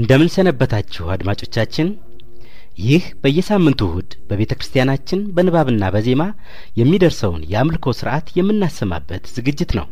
እንደምን ሰነበታችሁ አድማጮቻችን። ይህ በየሳምንቱ እሁድ በቤተ ክርስቲያናችን በንባብና በዜማ የሚደርሰውን የአምልኮ ስርዓት የምናሰማበት ዝግጅት ነው።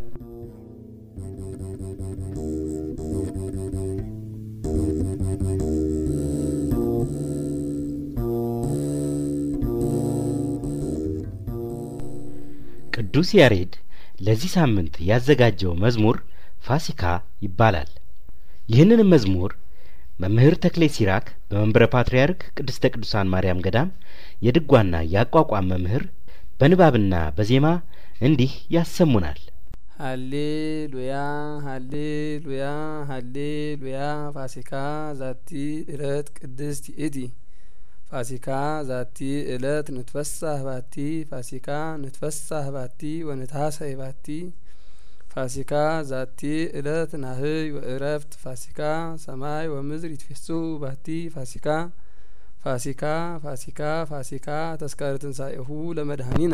ቅዱስ ያሬድ ለዚህ ሳምንት ያዘጋጀው መዝሙር ፋሲካ ይባላል። ይህንንም መዝሙር መምህር ተክሌ ሲራክ በመንበረ ፓትርያርክ ቅድስተ ቅዱሳን ማርያም ገዳም የድጓና የአቋቋም መምህር በንባብና በዜማ እንዲህ ያሰሙናል። ሀሌሉያ ሀሌሉያ ሀሌሉያ ፋሲካ ዛቲ እለት ቅድስት ይእቲ ፋሲካ ዛቲ እለት ንትፈሳህ ባቲ ፋሲካ ንትፈሳህ ባቲ ወንታሰይ ባቲ ፋሲካ ዛቲ እለት ናህይ ወእረፍት ፋሲካ ሰማይ ወምድር ይትፌሱ ባቲ ፋሲካ ፋሲካ ፋሲካ ፋሲካ ተስካረ ትንሣኤሁ ለመድኃኒነ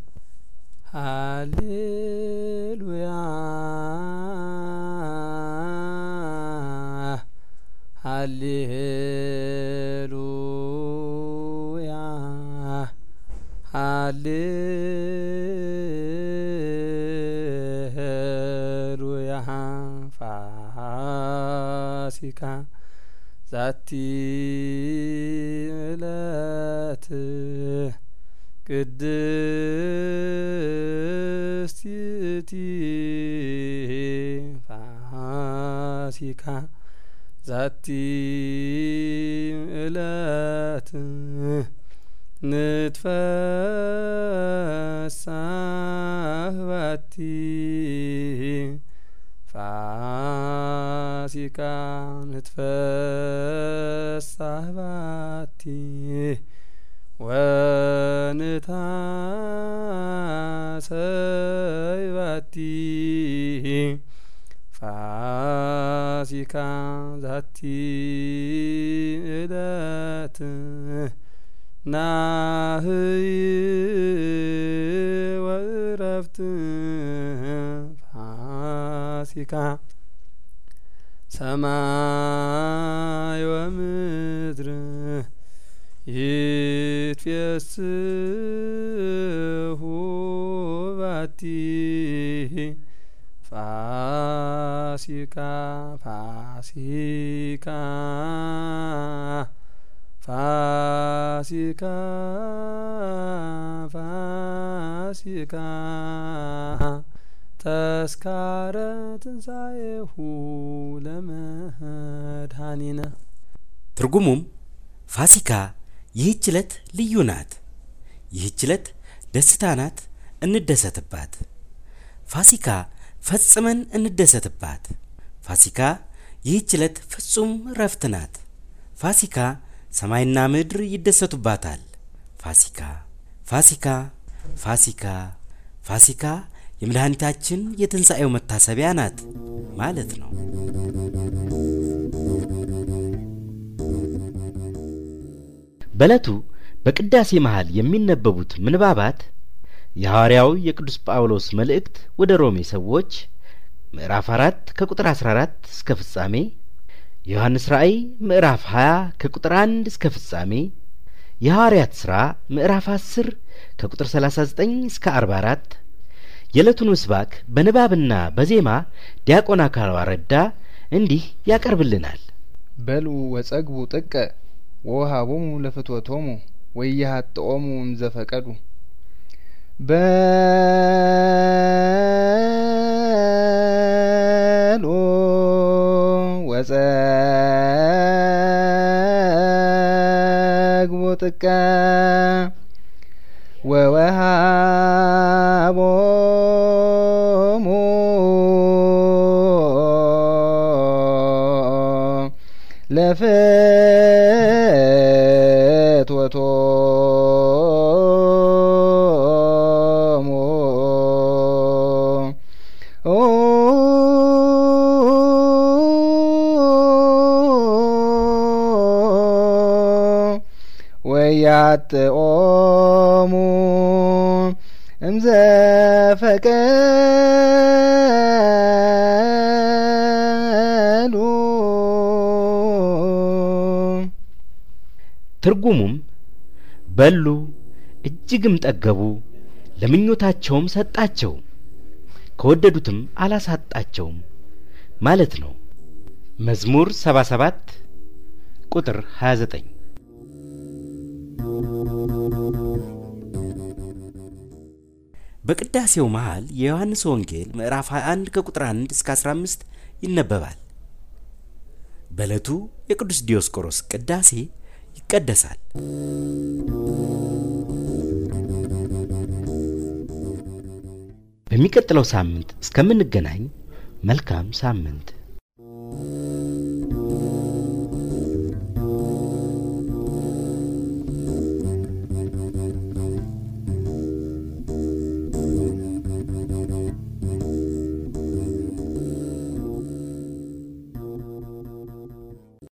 ሃሌሉያ ሃሌሉያ ሃሌሉያ ፋሲካ ዛቲ እለት ቅድስት ይእቲ ፋሲካ ዛቲ እለት ንትፈሳህ ባቲ ፋሲካ ንትፈሳህ ባቲ ወንታሰይ ባቲ ፋሲካ ዛቲ እለት ናህይ ወእረፍት ፋሲካ ሰማይ ወምድር ይትፌስሑ ባቲ ፋሲካ ፋሲካ ፋሲካ ፋሲካ ተስካረ ትንሣኤሁ ለመድኃኒነ ትርጉሙም ፋሲካ ይህች ዕለት ልዩ ናት፣ ይህች ዕለት ደስታ ናት፣ እንደሰትባት። ፋሲካ ፈጽመን እንደሰትባት። ፋሲካ ይህች ዕለት ፍጹም ረፍት ናት። ፋሲካ ሰማይና ምድር ይደሰቱባታል። ፋሲካ ፋሲካ ፋሲካ ፋሲካ የመድኃኒታችን የትንሣኤው መታሰቢያ ናት ማለት ነው። በዕለቱ በቅዳሴ መሃል የሚነበቡት ምንባባት የሐዋርያው የቅዱስ ጳውሎስ መልእክት ወደ ሮሜ ሰዎች ምዕራፍ አራት ከቁጥር አስራ አራት እስከ ፍጻሜ የዮሐንስ ራእይ ምዕራፍ 20 ከቁጥር 1 እስከ ፍጻሜ፣ የሐዋርያት ሥራ ምዕራፍ 10 ከቁጥር 39 እስከ 44፣ የዕለቱን ምስባክ በንባብና በዜማ ዲያቆን አካሏ ረዳ እንዲህ ያቀርብልናል። በሉ ወጸግቡ ጥቀ ወውሃቦሙ ለፍትወቶሙ ወያሃጥኦሙ እምዘፈቀዱ በሉ ወጸግቡ ጥቀ ወወሃቦሙ ለፍትወቶሙ ወያጥኦሙ እምዘፈቀዱ ትርጉሙም በሉ እጅግም ጠገቡ፣ ለምኞታቸውም ሰጣቸው፣ ከወደዱትም አላሳጣቸውም ማለት ነው። መዝሙር 77 ቁጥር 29 በቅዳሴው መሃል የዮሐንስ ወንጌል ምዕራፍ 21 ከቁጥር 1 እስከ 15 ይነበባል። በዕለቱ የቅዱስ ዲዮስቆሮስ ቅዳሴ ይቀደሳል። በሚቀጥለው ሳምንት እስከምንገናኝ መልካም ሳምንት